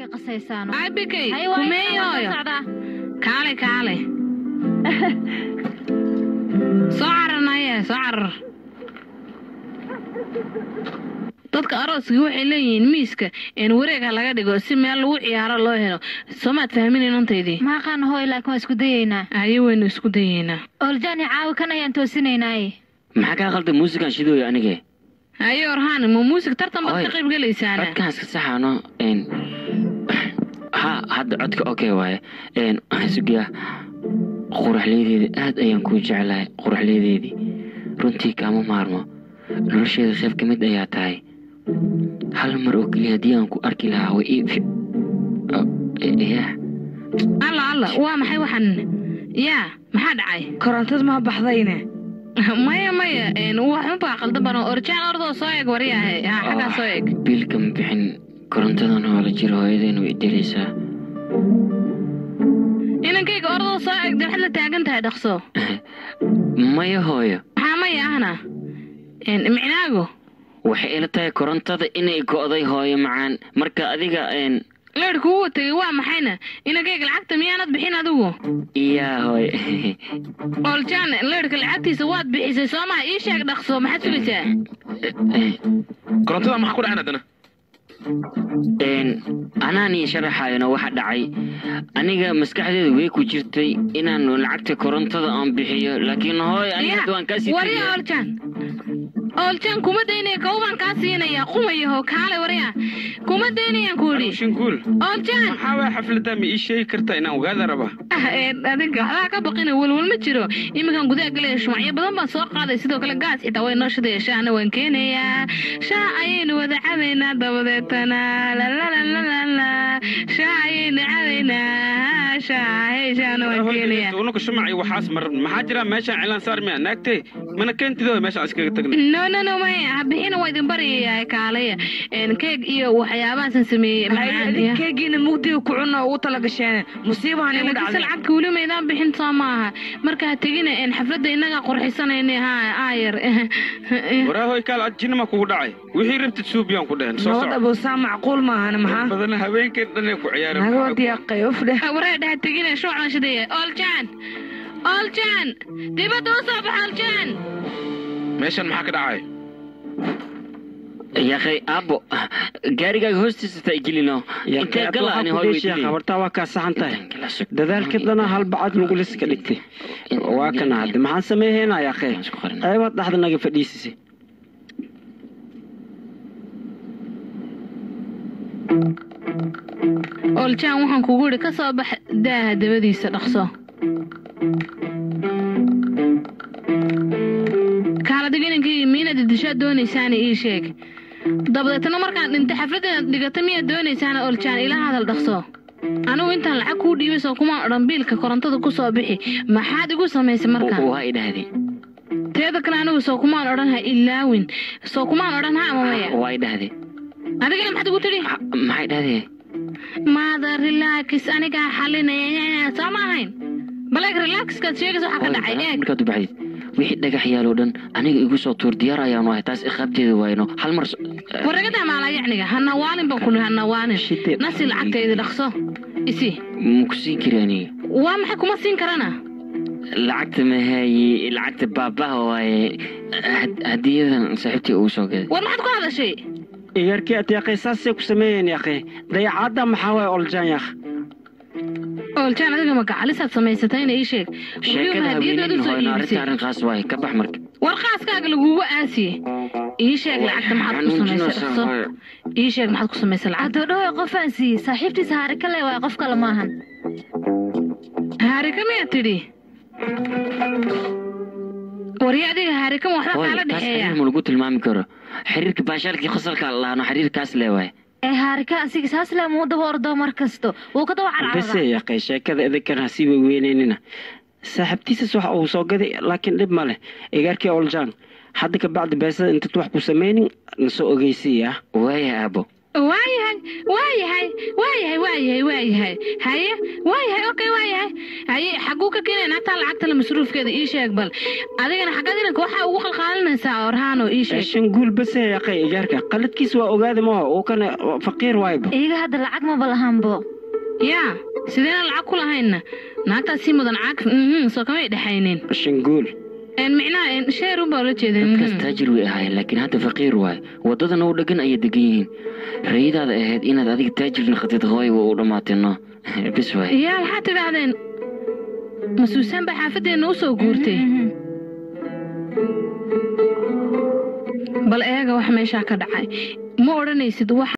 aniga qasaysaano aabikay Hay, waa inaan kumeeyooyo soo socdaa. kaale kaale soo cararnaye soo carar dadka arooska waxay leeyihiin miiska in wareeg ha laga dhigo si meel lagu ciyaaro loo helo soomaad fahmin inantaydii ma aqaan hooy laakiin waa isku dayeynaa aye waynu isku dayeynaa ooljaani caawi kan ayaan toosinaynaaye maxaa kaa qalda muusikan shidooyo anige aye orhaan ma muusig tartan baad Oy, ka qayb gelaysaana codkaan iska saxaano n ha hadda codka okay waaye n waxaan sugayaa quraxleedeedii aad ayaan kuu jeclahay quraxleedeedii runtii kaama maarmo nolosheeda qayb ka mid ayaa tahay hal mar oo keliya haddii aan ku arki lahaa way ii fi- Oh, eh, yah alla alla waa maxay waxan yaa maxaa dhacay korontad ma baxdayne maya maya een, waxunbaa qaldan bano orjaan ordoo soo eeg waryahe yaa xaggaa soo eeg biilka ma bixin korontadan oo la jiro hooyadeena way dilaysaa inankayga ordoo soo eeg dee waxaad la taagan tahay dhaqso maya hooyo maxaa maya ahna Een, micnaago waxay ila tahay korontada inay go'day hooyo macaan marka adiga n leer kugu tegay waa maxayna inankayga lacagta miyaanad bixin adigu iyaa hooyo oljaan leerka lacagtiisa waad bixisay soo maha ii sheeg dhaqso maxaad sugaysaa korontada maxaa ku dhacan haddana n anaan ii sharaxayona waxa dhacay aniga maskaxdeeda way ku jirtay inaan lacagta korontada aan bixiyo laakiin hooyo aniga hadda waan kaasii warya tegaya. oljaan oljaan kuma daynaya kowbaan kaa siinaya qumayaho kaale warya kuma daynayaan ku idhi shinguul oljaan maxaa waa xafladda ma ii sheegi kartaa inaan ogaada raba Ah, ee, adiga waxbaa ka baqina welwel ma jiro iminkan gudaha galaya shumacyo badan baan soo qaaday sidoo kale gaas xitaa way noo shidaya shaahna waan keenayaa shaah ayaynu wada cabaynaa dabadeetana lalalalalala shaah ayaynu cabaynaa shaah hey shaahna waan keenayaa unaka shumaci waxaas mar maxaa jira meeshaan cilaan saar miya naagtay mana keentido meeshaan iskaga tagna no no no maya habixina waa idin baryayaa kaalaya Een, keeg iyo waxyaabahaasan sameeyey macaan iyo- keegiina mugdiga ku cunno ugu tala gasheen musiibahan igu laakiinse dhacday lacagka weli maydaan bixin soo maaha marka ha tegina een, xafladda innagaa qurxisanayna ha aayar waraahoy kaal ad jinima kugu dhacay wixii rabtid suubiyaan ku dhehen soo nabad soco abowsaa macquul maahana maxaa badana habeenkeen dhanay ku ciyaareen nagabad yaqay uf dheh waree dhaha tegina shuucan shidaya oljaan oljaan dibadda u soo bax oljaan meeshan maxaa ka dhacay yaqay aabbo gaarigaaga hoostiisa taa gelino intee gala ani hooy weydiinay habartaa waa kaa saxan tahay dadaalka dana hal bacad nuguliska dhigtay waa kana hadde maxaan sameeheynaa yaqee qaybaad dhaxda naga fadhiisisay oljaan waxaan kugu idhi ka soo bax daaha dabadiisa dhaqso kaaladiga inankii miinaad dishaad doonaysaana ii sheeg dabadeetna markaan dhintay xafladdeeda dhigata miyaad doonaysaana oljaan ila hadal dhaqso anigu intaan lacag kuu dhiibay soo kumaan odhan biilka korontada ku soo bixi maxaad igu samaysay markaan waa idhahdee teeda kale anigu soo kumaan odhan ha ilaawin soo kumaan odhan ha ama maya waa idhahdee adigana maxaad igu tidhi maxay dhahdee maada relax anigaa xalinaya soo ma ahayn baleeg relaxkaad sheegaysa waxaa ka dhacay eeg markaad u baxdid wixii dhagax yaaloo dhan aniga igu soo tuur diyaar ayaanu ahay taas iqaabteeda waayno hal mar waragada maalaa yacniga hanawaalin baan kuli hanawaalin nasi lacagtaydi dhaqso isi maku siin kari aniga waa maxay kuma siin karana lacagta mahaaye lacagta baabaha waaye had- hadiyadan saaxiibtii ugu soo gaday war maxaad ku hadashay igarkii at yaqay saasay ku sameeyeen yaqee dayacaadda maxaa waay oljaan yaq oljaan adiga magacalisaad samaysatayna ii sheeg sheekada Weliba hadiyadooda haweeneyna soo hooyno arrinta iibisay arrinkaas waaye ka bax marka war qaaskaaga lagugu aasiye ii sheeg lacagta maxaad ku samaysay dhaqso ii sheeg maxaad ku samaysay lacagta addoodhahoy qofaan siiyey saaxiibtiisa haari ka le waay qof kale maahan haarika miyaad tidhi warya adiga haarikama waxba hooy kaala taas dhexeeya xiriir ma lagu tilmaami karo xiriirka baashaalkii qosalka laano xiriirkaas lee waaye ee haarika asiga saas le muu daba ordo mar kasto wuu ka daba bese carcarada yaqay sheekada idinkan ha sii weyweynenina saaxiibtiisas waxa uu soo gaday laakiin dhib ma leh igarkii oljaan hadda ka bacdi beesada intaad wax ku samaynin nasoo ogeysiiya waaya aabo waayahay waayahay waayahay waayahay waayahay haye waayahay okay waayahay haye xaguu ka keenaya naagtaa lacagtale masruufkeeda ii sheeg bal adigana xaggaad inanka waxaa ugu qalqaalinaysaa orhaano ii sheeg shanguul base yaqay ijaarka qaladkiis waa ogaada maho uu kana faqiir waayba iyaga hadda lacag maba lahanbo yaa sideena lacag ku lahayna naagtaas si mudan cag mhm, soo kamay dhexaynin shanguul Een, micnaha sheer unbaa ula jeeda dadkaas mhm. taajir way ahaayeen laakiin hadda faqiir waaye waddadana u dhegan ayay degan yihiin rayadaada ahayd inaad adiga taajir naqatid hooy waa u dhammaateenno bis waaye yaa maxaad tidhaahdeen masuusaan baa xaafadeenna u soo guurtay bal eega wax meeshaa ka dhacay ma odhanaysid wax